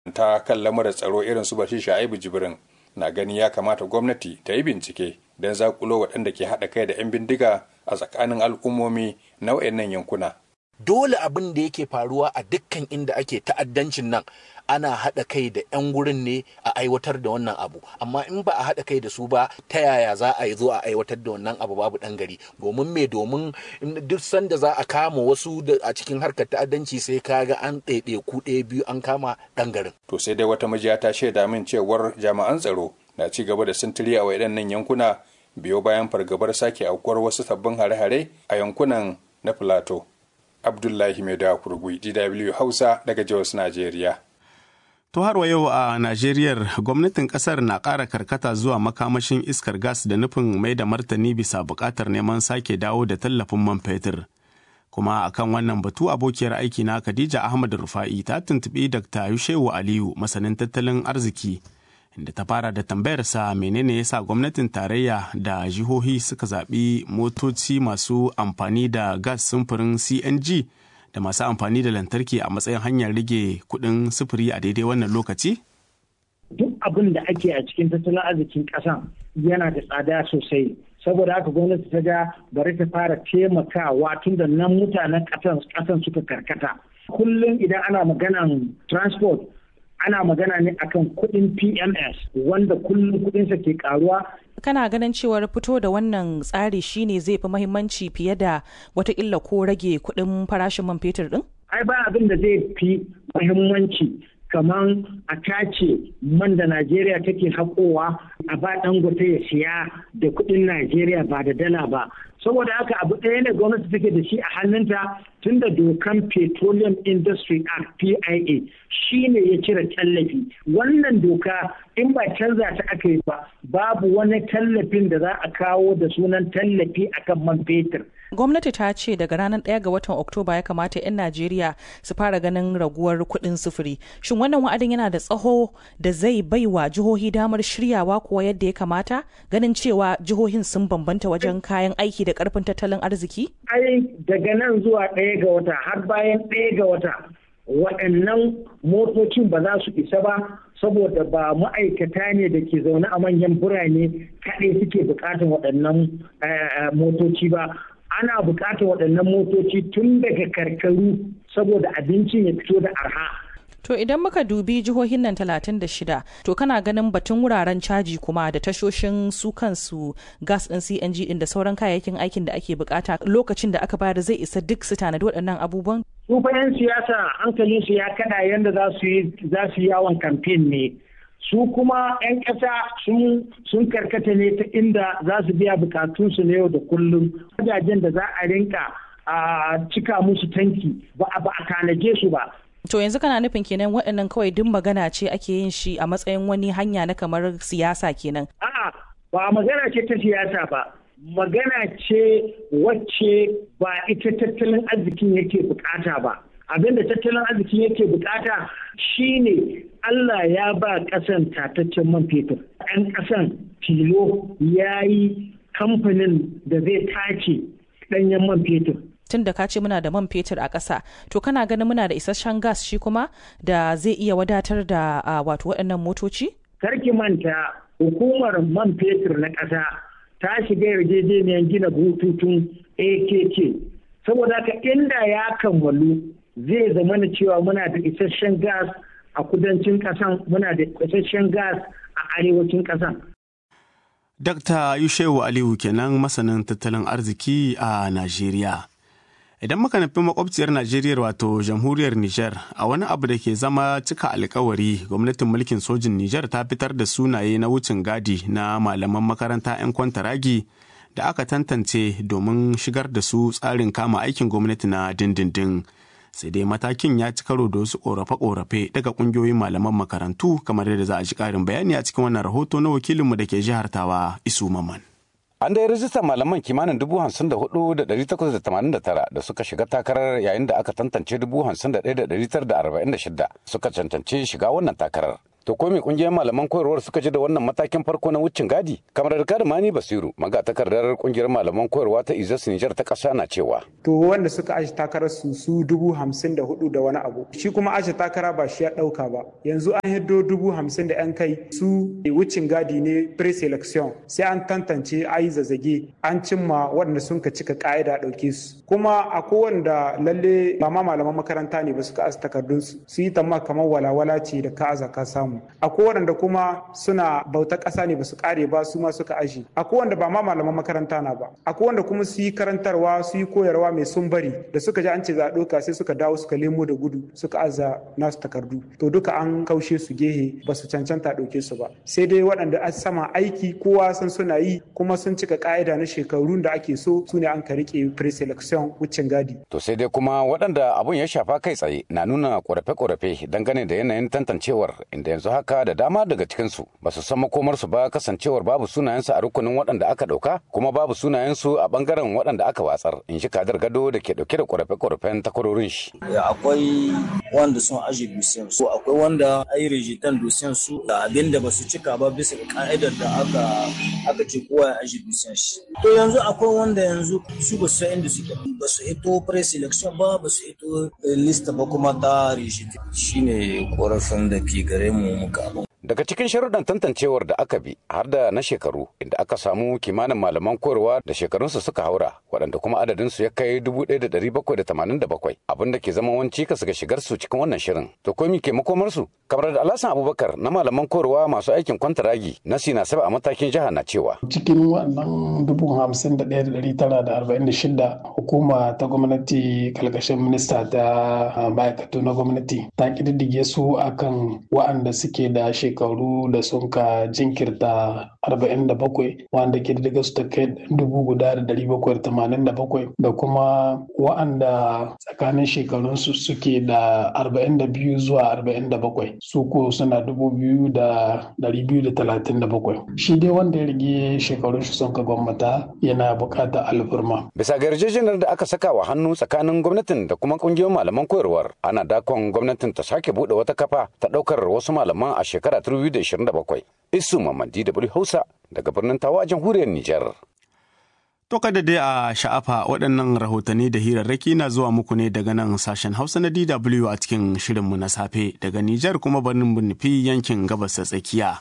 ta kan lamarin tsaro irin su Bashir Sha'ibu Jibrin na gani ya kamata gwamnati ta yi bincike don zakulo waɗanda ke haɗa kai da 'yan bindiga a tsakanin al'ummomi na wayannan yankuna. Dole abin da yake faruwa a dukkan inda ake ta'addancin nan ana haɗa kai da 'yan gurin ne a aiwatar da wannan abu amma in ba a haɗa kai da su ba ta yaya za a yi zo a aiwatar da wannan abu babu ɗan gari domin me domin duk sanda za a kama wasu a cikin harkar ta'addanci sai ka ga an ɗaiɗe ku ɗaya biyu an kama ɗan garin. To sai dai wata majiya ta shaida min cewar jami'an tsaro na ci gaba da sintiri a waɗannan yankuna biyo bayan fargabar sake aukuwar wasu sabbin hare-hare a yankunan na Filato. Abdullahi Maida Kurgui, DW Hausa daga Jos, Najeriya. To har wa yau a Najeriya gwamnatin kasar na ƙara karkata zuwa makamashin iskar gas da nufin mai da martani bisa buƙatar neman sake dawo da tallafin man fetur. Kuma akan wannan batu abokiyar aiki na Khadija Ahmad Rufa'i ta tuntuɓi Dr. Yushewu Aliyu masanin tattalin arziki inda ta fara da tambayarsa menene yasa gwamnatin tarayya da jihohi suka zaɓi motoci masu amfani da gas sumfurin CNG da masu amfani da lantarki a matsayin hanyar rage kuɗin sufuri a daidai wannan lokaci? Duk abin da ake a cikin tattalin arzikin ƙasan yana da tsada sosai. Saboda haka gwamnati ta ga bari ta fara taimakawa tun da nan mutanen ƙasan suka karkata. Kullum idan ana maganan transport ana magana ne akan kuɗin PMS wanda kullum kuɗinsa ke karuwa. Kana ganin cewar fito da wannan tsari shine zai fi mahimmanci fiye da watakila ko rage kuɗin farashin man fetur ɗin? Ai ba abin da zai fi mahimmanci kamar a tace man da Najeriya take haƙowa a ba dangote ya siya da kuɗin Najeriya ba da dala ba. saboda haka abu ɗaya ne gwamnati take da shi a hannunta tun da dokan petroleum industry act pia shi ne ya cire tallafi wannan doka in ba canza ta aka yi ba babu wani tallafin da za a kawo da sunan tallafi akan man fetur gwamnati ta ce daga ranar 1 ga watan oktoba ya kamata 'yan najeriya su fara ganin raguwar kuɗin sufuri shin wannan wa'adin yana da tsaho da zai bai wa jihohi damar shiryawa kuwa yadda ya kamata ganin cewa jihohin sun bambanta wajen kayan aiki da karfin tattalin arziki ai daga nan zuwa ɗaya ga wata har bayan ɗaya ga wata waɗannan motocin ba za su isa ba saboda ba ma'aikata ne da ke zaune a manyan birane kaɗai suke buƙatar waɗannan motoci ba ana buƙatar waɗannan motoci tun daga karkaru saboda abincin ya fito da arha. To idan muka dubi jihohin nan 36 to kana ganin batun wuraren caji kuma da tashoshin su kansu gas ɗin CNG ɗin da sauran kayayyakin aikin da ake bukata lokacin da aka bayar zai isa duk su tanadi waɗannan abubuwan? Su fa 'yan siyasa hankalinsu ya kada yadda za su yi yawon kamfen ne. su kuma 'yan ƙasa sun karkata ne ta inda za su biya bukatunsu na yau da kullum wajajen da za a rinka a cika musu tanki ba a tanaje su ba To yanzu kana nufin kenan waɗannan kawai duk magana ce ake yin shi a matsayin wani hanya na kamar siyasa kenan. A'a ba magana ce ta siyasa ba. Magana ce wacce ba ita tattalin arzikin yake bukata ba. Abin da tattalin arzikin yake bukata shine Allah ya ba ƙasan tataccen man fetur. Ɗan ƙasan tilo ya yi kamfanin da zai tace ɗanyen man fetur. tun da ka ce muna da man fetur a ƙasa to kana ganin muna da isasshen gas shi kuma da zai iya wadatar da wato waɗannan motoci? Karki manta hukumar man fetur na ƙasa ta shiga yarjejeniyar gina bututun AKK saboda haka inda ya kammalu zai zama na cewa muna da isasshen gas a kudancin ƙasan muna da isasshen gas a arewacin ƙasan. Dr. Yushewu Aliyu kenan masanin tattalin arziki a Najeriya. Idan muka nufi makwabciyar Najeriya wato jamhuriyar Nijar a wani abu da ke zama cika alkawari gwamnatin mulkin sojin Nijar ta fitar da sunaye na wucin gadi na malaman makaranta 'yan kwantaragi da aka tantance domin shigar da su tsarin kama aikin gwamnati na dindindin. Sai dai matakin ya ci karo da wasu korafe-korafe daga kungiyoyin malaman makarantu kamar yadda za a ji karin bayani a cikin wannan rahoto na wakilinmu da ke jihar Tawa Isu Maman. An dai rajistar malaman kimanin dubu hamsin da hudu da dari takwas da tamanin da tara da suka shiga takarar yayin da aka tantance dubu hamsin da ɗaya da dari tara da arba'in da shida suka cancanci shiga wannan takarar. To ko me kungiyar malaman koyarwar suka ji da wannan matakin farko na wucin gadi? Kamar da Mani Basiru, magatakardar kungiyar malaman koyarwa ta Izas Nijar ta ƙasa na cewa. To wanda suka aji takarar su su dubu hamsin da hudu da wani abu. Shi kuma aji takara ba shi ya ɗauka ba. Yanzu an hiddo dubu hamsin da 'yan kai su wucin gadi ne pre-selection sai an tantance ayi zazzage an cimma waɗanda sun ka cika ƙa'ida ɗauke su. Kuma a wanda lalle ba ma malaman makaranta ne ba suka aza takardunsu su yi tamma kamar walawala ce da ka aza ka samu. akwai waɗanda kuma suna bauta ƙasa ne ba su ƙare ba su ma suka aji akwai wanda ba ma malaman makaranta na ba akwai wanda kuma su yi karantarwa su yi koyarwa mai sun bari da suka ji an ce za a ɗauka sai suka dawo suka lemo da gudu suka aza nasu takardu to duka an kaushe su gehe ba su cancanta ɗauke su ba sai dai waɗanda a sama aiki kowa san suna yi kuma sun cika ƙa'ida na shekarun da ake so su ne an ka riƙe pre-selection wucin gadi. To sai dai kuma waɗanda abun ya shafa kai tsaye na nuna ƙorafe-ƙorafe dangane da yanayin tantancewar inda yanzu haka da dama daga cikinsu ba su san makomarsu ba kasancewar babu sunayensu a rukunin waɗanda aka ɗauka kuma babu sunayensu a ɓangaren waɗanda aka watsar in shi kadar gado da ke ɗauke da ƙorafe-ƙorafen takwarorin shi. akwai wanda sun aje dusiyan su akwai wanda ai rejitan dusiyan su da abin da ba su cika ba bisa ga ka'idar da aka aka ce kowa ya aje dusiyan shi to yanzu akwai wanda yanzu su ba su inda suke ba su hito pre-selection ba ba su hito lista ba kuma ta rejitan shine korafin da ke gare mu muka abin Daga cikin sharuɗan tantancewar da aka bi har da na shekaru inda aka samu kimanin malaman koyarwa da shekarunsu suka haura waɗanda kuma adadinsu ya kai 1,787 abin da ke zama wani cikas ga shigar su cikin wannan shirin. To komi ke makomarsu? Kamar da Alhassan Abubakar na malaman koyarwa masu aikin kwantaragi na Sina Saba a matakin jiha na cewa. Cikin wannan dubu hamsin da ɗaya da ɗari tara da arba'in da shida hukuma ta gwamnati kalkashin minista ta ma'aikatu na gwamnati ta ƙididdige su akan wa'anda suke da shekaru da sun ka jinkirta 47 wanda ƙididdiga su ta kai dubu guda da dari bakwai da tamanin da bakwai da kuma wa'anda tsakanin shekarunsu suke da 42 zuwa 47 su ko suna dubu biyu da dari biyu da talatin da bakwai shi dai wanda ya rage shekarun shi sun ka gwamnata yana buƙatar alfurma. Bisa ga yarjejeniyar da aka saka wa hannu tsakanin gwamnatin da kuma ƙungiyoyin malaman koyarwar ana dakon gwamnatin ta sake buɗe wata kafa ta ɗaukar wasu malaman a shekara 2027. Isu Mamadi da Hausa daga birnin Tawa a jamhuriyar Nijar. To kada dai a sha'afa waɗannan rahotanni da hirarraki na zuwa muku ne daga nan sashen Hausa na DW a cikin shirinmu na safe daga Nijar kuma birnin nufi yankin gabas ta tsakiya.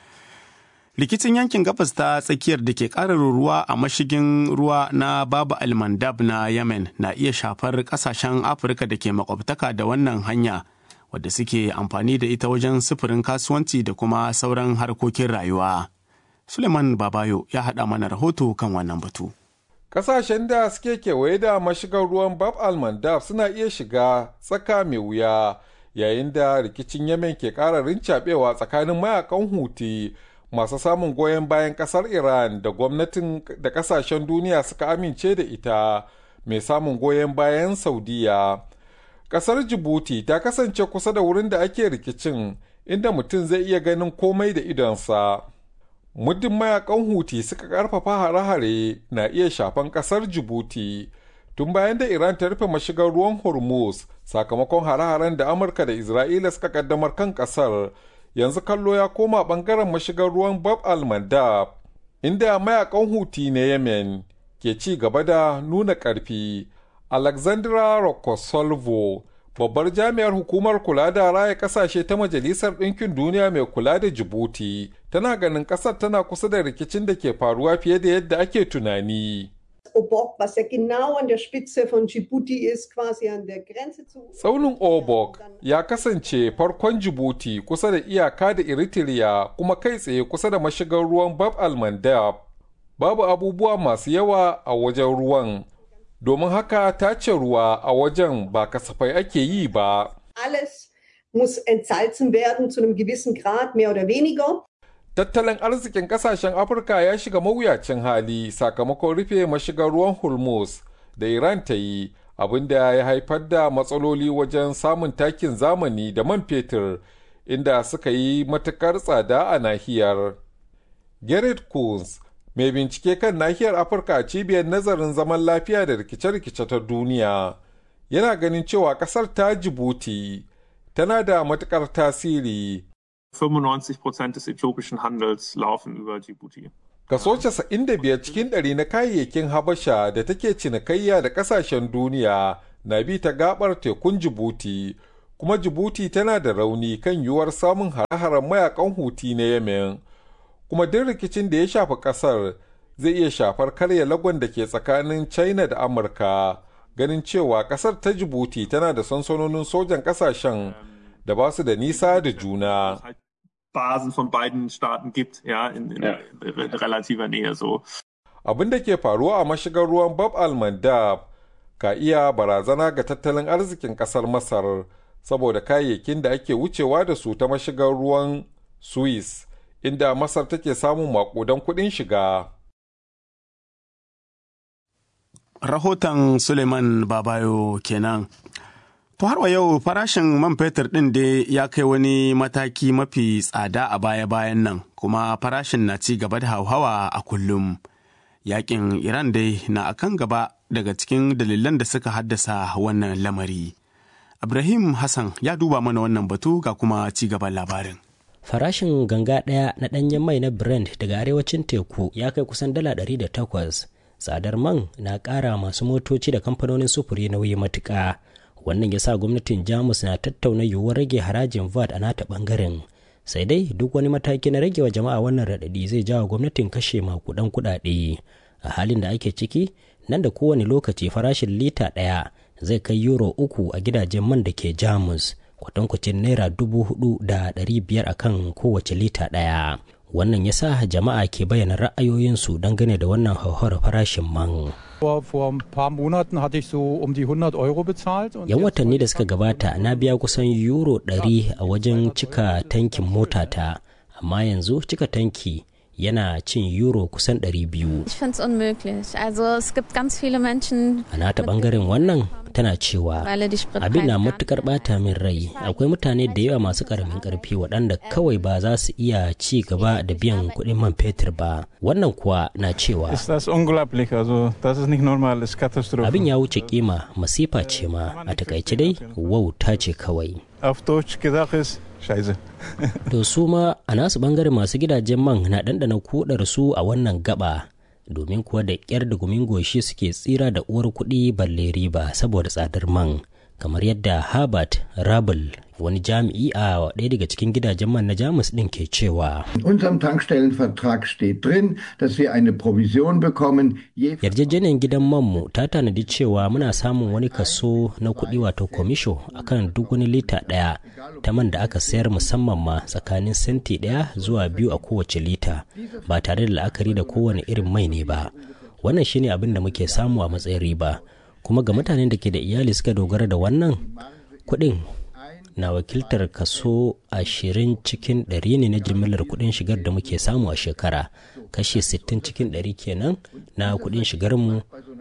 Rikicin yankin gabas ta tsakiyar da ke ƙara ruwa a mashigin ruwa na Babu Almandab na Yemen na iya shafar ƙasashen Afirka da ke makwabtaka da wannan hanya wadda suke amfani da ita wajen sufurin kasuwanci da kuma sauran harkokin rayuwa. Suleiman Babayo ya haɗa mana rahoto kan wannan batu. Ƙasashen da suke kewaye da mashigar ruwan Bab al-Mandab suna iya shiga tsaka mai wuya yayin da rikicin Yemen ke ƙara rincaɓewa tsakanin mayakan Huti masu samun goyon bayan ƙasar Iran da gwamnatin da ƙasashen duniya suka amince da ita mai samun goyon bayan Saudiya. Ƙasar Djibouti ta kasance kusa da wurin da ake rikicin inda mutum zai iya ganin komai da idonsa. muddin mayakan huti suka karfafa hare-hare na iya shafan kasar jibuti tun bayan da iran ta rufe mashigar ruwan hormuz sakamakon hare-haren da amurka da isra'ila suka kaddamar kan kasar yanzu kallo ya koma bangaren mashigar ruwan bab al-mandab inda mayakan huti na yemen ke ci gaba da nuna karfi alexandra rokosolvo babbar jami'ar hukumar kula da raya kasashe ta majalisar ɗinkin duniya mai kula da jibuti tana ganin ƙasar tana kusa da rikicin da ke faruwa fiye da yadda ake tunani Obok, was ja genau an der Spitze von Djibouti ist, quasi an der Grenze zu. Tsaunin Obok ya kasance farkon Djibouti kusa da iyaka da Eritrea kuma kai tsaye kusa da mashigar ruwan Bab al-Mandab. Babu abubuwa masu yawa a wajen ruwan, domin haka tace ruwa a wajen ba kasafai ake yi ba. Alles muss entsalzen werden zu einem gewissen Grad, mehr oder weniger. Tattalin arzikin kasashen Afirka ya shiga mawuyacin hali sakamakon rufe mashigar ruwan Hormuz da Iran ta yi, abinda ya haifar da matsaloli wajen samun takin zamani da man fetur inda suka yi matukar tsada a nahiyar. Gerrit Coons, mai bincike kan nahiyar Afirka a cibiyar nazarin zaman lafiya da rikice-rikice ta duniya, yana ganin cewa kasar ta Jibuti tana da matukar tasiri 95 Prozent des äthiopischen Handels laufen über Djibouti. Kaso 95 cikin ɗari na kayayyakin Habasha da take cinikayya da ƙasashen duniya na bi ta gabar tekun Djibouti, kuma Djibouti tana da rauni kan yiwuwar samun hare-haren mayakan Huti na Yemen. Kuma duk rikicin da ya shafi ƙasar zai iya shafar karya lagon da ke tsakanin China da Amurka, ganin cewa ƙasar ta Djibouti tana da sansanonin sojan ƙasashen da ba su da nisa da juna. Basen von beiden Staaten gibt, ja, in, in ja. relativer Nähe so. Abin da ke faruwa a mashigar ruwan Bab al-Mandab ka iya barazana ga tattalin arzikin kasar Masar saboda kayayyakin da ake wucewa da su ta mashigar ruwan Suez, inda Masar take samun makudan kuɗin shiga. Rahoton Suleiman Babayo kenan. To har wa yau farashin man fetur ɗin dai ya kai wani mataki mafi tsada a baya-bayan nan kuma farashin na ci gaba da hauhawa a kullum. Yakin Iran dai na akan gaba daga cikin dalilan da suka haddasa wannan lamari. Ibrahim Hassan ya duba mana wannan batu ga kuma ci gaban labarin. Farashin ganga ɗaya na ɗanyen mai na Brent daga arewacin teku ya kai kusan dala ɗari da takwas. Tsadar man na ƙara masu motoci da kamfanonin sufuri nauyi matuƙa. wannan ya sa gwamnatin jamus na tattauna yiwuwar rage harajin vat a nata bangaren sai dai duk wani mataki na rage wa jama'a wannan raɗaɗi zai jawo gwamnatin kashe makudan kuɗaɗe a halin da ake ciki nan da kowane lokaci farashin lita ɗaya zai kai euro uku a gidajen man da ke jamus kwatankwacin naira dubu hudu da ɗari biyar akan kowace lita ɗaya wannan ya sa jama'a ke bayyana ra'ayoyinsu dangane da wannan hauhawar farashin man. Yan watanni da suka gabata na biya kusan euro 100 a wajen cika tankin motata, amma yanzu cika tanki yana cin euro kusan 200. Ich finde es unmöglich. Also es gibt ganz viele Menschen. A nata bangaren wannan tana cewa abin na matukar bata min rai akwai mutane da yawa masu karamin karfi waɗanda kawai ba za su iya ci gaba da biyan kuɗin man fetur ba wannan kuwa na cewa abin ya wuce kima masifa ce ma a takaice dai wauta ce kawai to su ma a nasu bangaren masu gidajen man na ɗanɗana kudar su a wannan gaba domin kuwa da ƙyar da gumin goshi suke tsira da uwar kuɗi balle riba saboda tsadar man kamar yadda Herbert Rabel wani jami'i a ɗaya daga cikin gidajen man na Jamus ɗin ke cewa. unserem Tankstellenvertrag steht drin, dass wir eine Provision bekommen. Yarjejeniyar gidan manmu ta tanadi cewa muna samun wani kaso na kuɗi wato komisho akan duk wani lita ɗaya ta man da aka sayar musamman ma tsakanin senti ɗaya zuwa biyu a kowace lita ba tare da la'akari da kowane irin mai ne ba. Wannan shine abin da muke samu a matsayin riba. kuma ga mutanen da ke da iyali suka dogara da wannan kuɗin na wakiltar kaso ashirin cikin ɗari ne na jimillar kuɗin shigar da muke samu a shekara kashi sittin cikin ɗari kenan na kuɗin shigarmu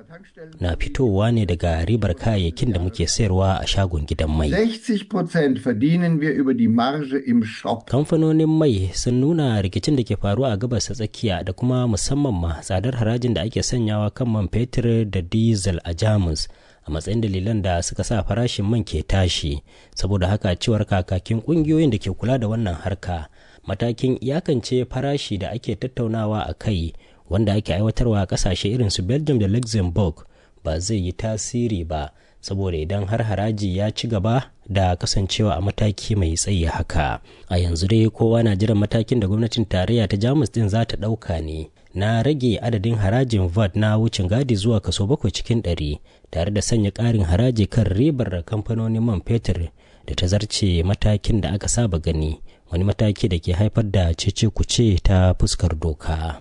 na fitowa ne daga ribar kayayyakin da muke sayarwa a shagon gidan mai. 60% verdienen wir über die Marge im Shop. Kamfanonin mai sun nuna rikicin da ke faruwa a gabas ta tsakiya da kuma musamman ma tsadar harajin da ake sanyawa kan man fetur da diesel a Jamus a matsayin dalilan da suka sa farashin man ke tashi saboda haka cewar kakakin kungiyoyin da ke kula da wannan harka matakin iyakance farashi da ake tattaunawa a kai wanda ake aiwatarwa a kasashe irin su belgium da luxembourg ba zai yi tasiri ba saboda idan har haraji ya ci gaba da kasancewa a mataki mai tsayi haka a yanzu dai kowa na jiran matakin da gwamnatin tarayya ta jamus din za ta ɗauka ne na rage adadin harajin vat na wucin gadi zuwa kaso bakwai cikin ɗari tare da sanya ƙarin haraji kan ribar kamfanonin man fetur da ta zarce matakin da aka saba gani wani mataki da ke haifar da cece kuce ta fuskar doka.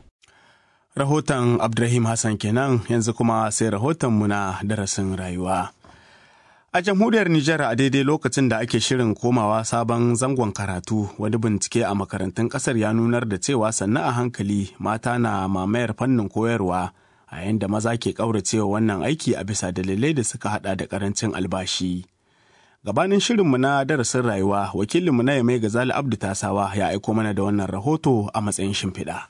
Rahoton Abdurrahim Hassan kenan yanzu kuma sai rahotonmu na darasin rayuwa. A jamhuriyar Nijar a daidai lokacin da ake shirin komawa sabon zangon karatu wani bincike a makarantun kasar ya nunar da cewa sannan a hankali mata na mamayar fannin koyarwa a yayin da maza ke ƙauracewa wannan aiki a bisa dalilai da suka hada da karancin albashi. Gabanin shirinmu na darasin rayuwa wakilinmu na Yamai Gazali Abdu Tasawa ya aiko mana da wannan rahoto a matsayin shimfiɗa.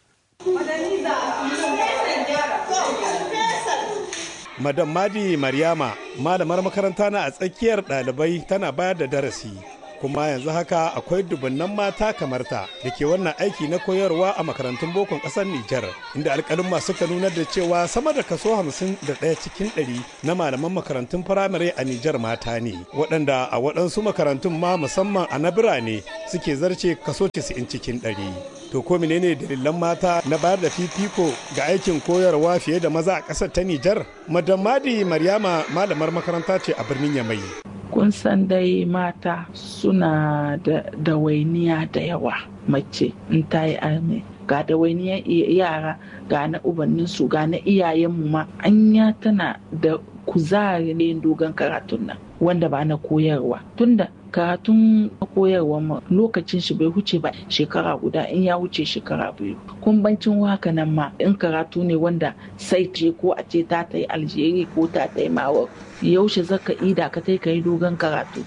Madam Madi Maryama malamar makaranta na a tsakiyar ɗalibai tana bayar da darasi kuma yanzu haka akwai dubunnan mata kamar ta da ke wannan aiki na koyarwa a makarantun bokon ƙasar Nijar inda alƙalin suka nunar da cewa sama da kaso hamsin da ɗaya cikin ɗari na malaman makarantun firamare a Nijar mata ne waɗanda a waɗansu makarantun ma musamman a na birane suke zarce kaso 90 cikin ɗari. To ko menene dalilan mata na bayar da fifiko ga aikin koyarwa fiye da maza a ƙasar ta Nijar? Madam Madi Maryama malamar makaranta ce a birnin Yamai. Kun san dai mata suna da dawainiya da yawa mace in ta yi arme. Ga dawainiyar yara ga na ubanninsu ga na iyayenmu ma anya tana da kuzari ne dogon karatun nan wanda ba na koyarwa tunda karatun koyarwa lokacin shi bai huce ba shekara guda in ya wuce shekara biyu kumbancin haka nan ma in karatu ne wanda sai ce ko a ce ta ta yi aljeri ko ta ta yi mawar yaushe zaka ida ka ta yi dogon karatu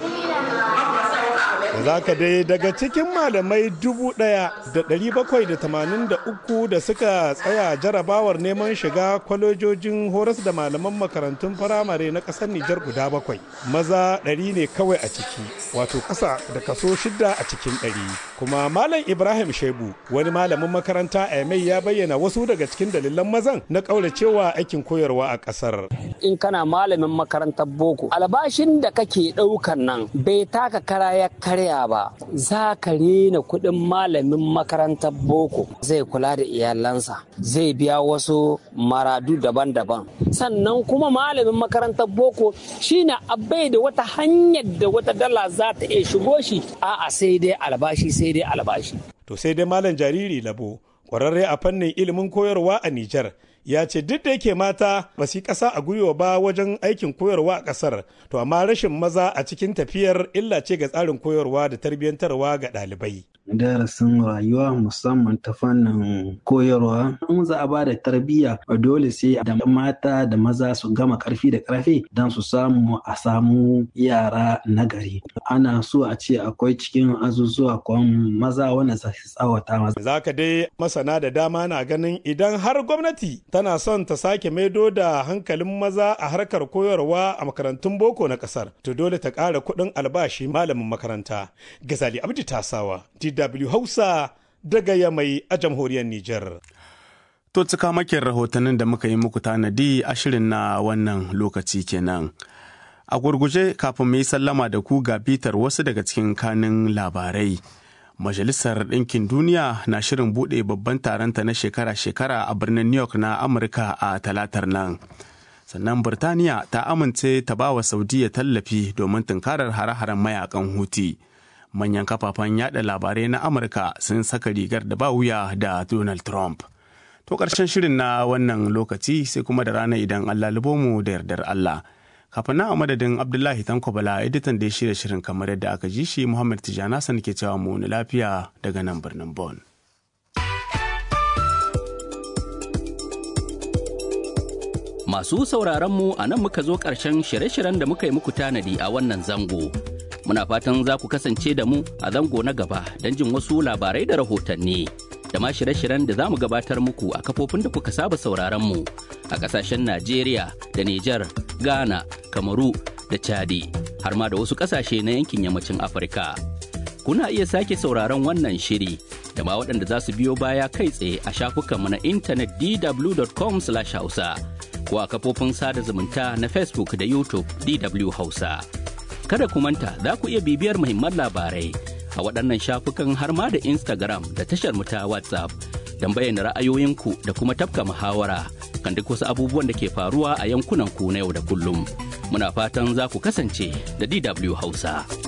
za ka dai daga cikin malamai dubu ɗaya da ɗari bakwai da tamanin da uku da suka tsaya jarabawar neman shiga kwalojojin horas da malaman makarantun firamare na ƙasar Nijar guda bakwai maza ɗari ne kawai a ciki wato ƙasa da kaso shida a cikin ɗari kuma malam Ibrahim Shebu wani malamin makaranta a mai ya bayyana wasu daga cikin dalilan mazan na ƙauracewa aikin koyarwa a ƙasar. In kana malamin makarantar boko albashin da kake ɗaukan nan bai taka kara ya karya ba za ka rena kuɗin malamin makarantar boko zai kula da iyalansa zai biya wasu maradu daban-daban sannan kuma malamin makarantar boko shine abai da wata hanyar da wata dala za ta iya shigo shi a'a sai dai albashi sai dai albashi to sai dai malam jariri labo kwararre a fannin ilimin koyarwa a Nijar ya ce duk da yake mata ba su ƙasa a gwiwa ba wajen aikin koyarwa a ƙasar to amma rashin maza a cikin tafiyar illa ce ga tsarin koyarwa da tarbiyyantarwa ga ɗalibai. darasin rayuwa musamman ta fannin koyarwa in za a ba da tarbiyya dole sai da mata da maza su gama karfi da karfe don su samu a samu yara nagari ana so a ce akwai cikin azuzuwa kwan maza wanda za su tsawata maza za ka dai masana da dama na ganin idan har gwamnati tana son ta sake maido da hankalin maza a harkar koyarwa a makarantun boko na kasar to dole ta ƙara kuɗin albashi malamin makaranta gazali abdi tasawa DW Hausa daga Yamai a jamhuriyar Nijar. To cika makin rahotannin da muka yi muku tanadi a shirin na wannan lokaci kenan. A gurguje kafin mu yi sallama da ku ga bitar wasu daga cikin kanin labarai. Majalisar Ɗinkin Duniya na shirin buɗe babban taronta na shekara-shekara a birnin New York na Amurka a talatar nan. Sannan Birtaniya ta amince ta ba wa Saudiya tallafi domin tunkarar hare-haren mayakan Huti. manyan kafafen yada labarai na amurka sun saka rigar da ba wuya da donald trump to ƙarshen shirin na wannan lokaci sai kuma da rana idan allah mu da yardar allah kafin na a madadin abdullahi tanko bala editan da ya shirya shirin kamar yadda aka ji shi muhammad tijjana san ke cewa mu lafiya daga nan birnin bon Masu sauraron mu a nan muka zo ƙarshen shirye-shiryen da muka yi muku tanadi a wannan zango. Muna fatan za ku kasance da mu a zango na gaba don jin wasu labarai da rahotanni. Da ma shirye-shiryen da za mu gabatar muku a kafofin da kuka saba sauraron mu a ƙasashen Najeriya da Nijar, Ghana, Kamaru da Chadi, har ma da wasu ƙasashe na yankin yammacin Afirka. Kuna iya sake sauraron wannan shiri da ma waɗanda za su biyo baya kai tsaye a shafukanmu na intanet dw.com/hausa. ko a kafofin sada zumunta na Facebook da YouTube DW Hausa. Kada ku manta za ku iya bibiyar muhimman labarai a waɗannan shafukan har ma da Instagram da tashar mu ta WhatsApp don bayyana ra'ayoyinku da kuma tafka muhawara kan duk wasu abubuwan da ke faruwa a yankunan ku na yau da kullum. Muna fatan za ku kasance da DW Hausa.